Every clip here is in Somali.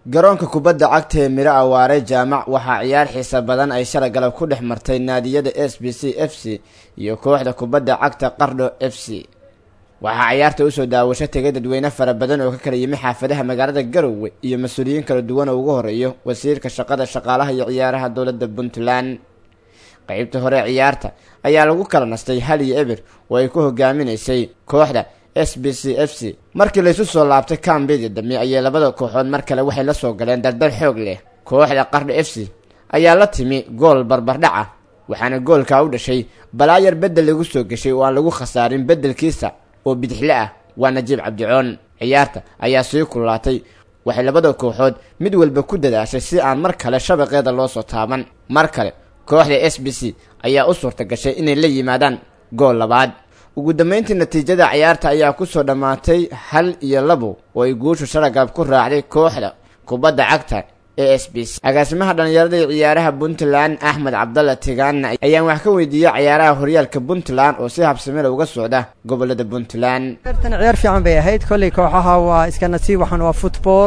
garoonka kubadda cagta ee miro awaare jaamac waxaa ciyaar xiisa badan ay shalay galab ku dhex martay naadiyada s b c f c iyo kooxda kubadda cagta qardho f c waxaa ciyaarta usoo daawasho tegay dadweyne fara badan oo ka kala yimi xaafadaha magaalada garowe iyo mas-uuliyiin kala duwan oo ugu horeeyo wasiirka shaqada shaqaalaha iyo ciyaaraha dowladda puntland qeybta hore ciyaarta ayaa lagu kala nastay hal iyo eber oo ay ku hogaaminaysay kooxda s b c f c markii laysu soo laabtay kambedi dambe ayay labada kooxood mar kale waxay la soo galeen dardar xoog leh kooxda qardho f c ayaa la timi gool barbardhac ah waxaana goolkaa u dhashay balaayar beddel lagu soo geshay oo aan lagu khasaarin beddelkiisa oo bidixle ah waa najiib cabdicoon ciyaarta ayaa sii kululaatay waxay labada kooxood mid walba ku dadaashay si aan mar kale shabaqeeda loo soo taaban mar kale kooxda s b c ayaa u suurta gashay inay la yimaadaan gool labaad ugu dambeyntii natiijada ciyaarta ayaa kusoo dhammaatay hal iyo labo oo ay guushu sharagab ku raacday kooxda kubadda cagta e s b c agaasimaha dhallinyarada iyo ciyaaraha puntland axmed cabdalla tigaana ayaan wax ka weydiiyey ciyaaraha horyaalka puntland oo si habsamela uga socda gobolada puntland tan ciyaar fiican bay ahayd kolley kooxaha waa iska nasiib waxaan waa football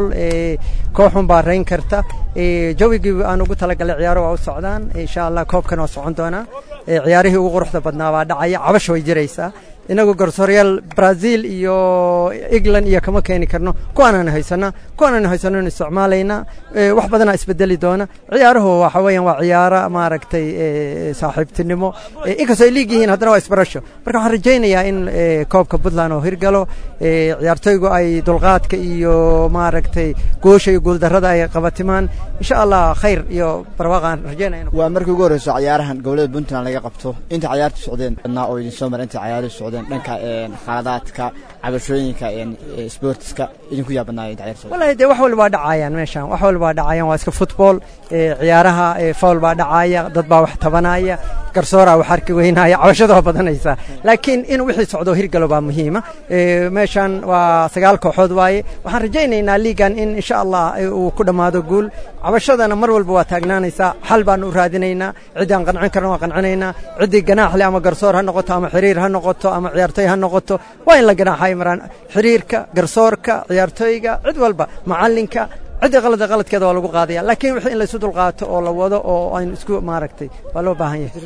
kooxun baa rayn karta jawigii aan ugu talagalay ciyaaro waa u socdaan insha allah koobkan waa socon doonaa ciyaarihii ugu quruxda badnaa baa dhacaya cabasha way jiraysaa inagu garsooryaal brazil iyo england iyo kama keeni karno kuwaanaan haysana kuwaanaan haysano in isticmaalayna wax badanaa isbedeli doona ciyaaruhu waxa weeyaan waa ciyaaro maaragtay saaxiibtinimo inkastoo ay liig yihiin haddana waa isbarasho marka waxaan rajaynayaa in koobka puntland oo hirgalo ciyaartoygu ay dulqaadka iyo maaragtay goosha iyo guuldarrada ay qabatimaan insha allah khayr iyo barwaaqaan rajaynaya waa markii ugu horreyso ciyaarahan gobolada puntland laga qabto inta ciyaartu socdeen badnaa oo idin soo mara inta ciyaaruhu socdeen dhanka khaladaadka cabashooyinka sportiska idinku yaabanaaya ciyaar wallahi dee wax walba waa dhacayaan meeshaan wax walba waa dhacayaan waa iska football ciyaaraha fowl baa dhacaya dad baa wax tabanaya garsooraa wax arki weynaya cabashada waa badanaysaa laakiin in wixii socdo hirgalo baa muhiima meeshaan waa sagaal kooxood waaye waxaan rajaynaynaa liigan in insha allah uu ku dhammaado guul cabashadana mar walba waa taagnaanaysaa xal baanu u raadinaynaa ciddii aan qancin karna waa qancinaynaa ciddii ganaaxle ama garsoor ha noqoto ama xiriir ha noqoto ama ciyaartoy ha noqoto waa in la ganaaxa imraan xiriirka garsoorka ciyaartoyga cid walba macallinka ciddii qalada qaladkeeda waa lagu qaadaya laakiin wixii in laysu dulqaato oo la wado oo aynu isku maaragtay waa loo baahan yahay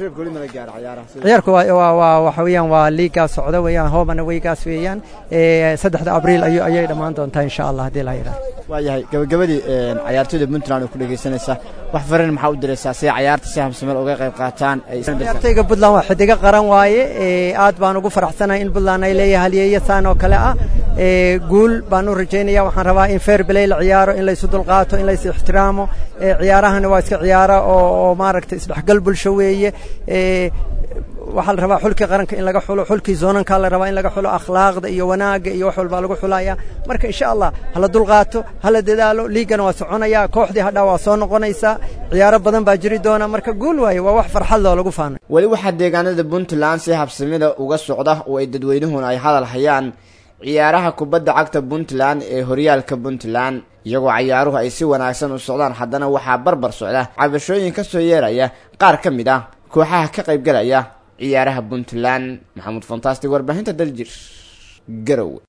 ciyaarku waa waa waxa weeyaan waa liigaas socda weeyaan hoomana weygaas weeyaan saddexda abriil ayu ayay dhammaan doontaa insha allah haddii la yidhaha waa yahay gabagabadii ciyaartoyda puntland oo ku dhegaysanaysa wax farin maxaa u diraysaa si ciyaarta si habsameel uga qayb qaataan ciyaartoyga puntland waa xidigo qaran waaye aad baan ugu faraxsanahay in puntland ay leeyahay halyeeya saan oo kale ah guul baan u rajaynaya waxaan rabaa in fair play la ciyaaro in laysu dulqaato in lays ixtiraamo ciyaarahana waa iska ciyaara oo maaragtay isdhexgal bulsho weeye waxaa la rabaa xulkii qaranka in laga xulo xulkii zoonankaa la rabaa in laga xulo akhlaaqda iyo wanaagga iyo wax walbaa lagu xulaya marka insha allah hala dulqaato hala dadaalo liigana waa soconaya kooxdii hadhaa waa soo noqonaysaa ciyaaro badan baa jiri doona marka guul waaye waa wax farxad loo lagu faanay weli waxaa deegaanada puntland si habsamida uga socda oo ay dadweynuhuna ay hadal hayaan ciyaaraha kubadda cagta puntland ee horyaalka puntland iyagoo ciyaaruhu ay si wanaagsan u socdaan haddana waxaa barbar socda cabashooyin ka soo yeeraya qaar ka mid ah kooxaha ka qaybgalaya ciyaaraha puntland maxamuud fantastic warbaahinta daljir garowe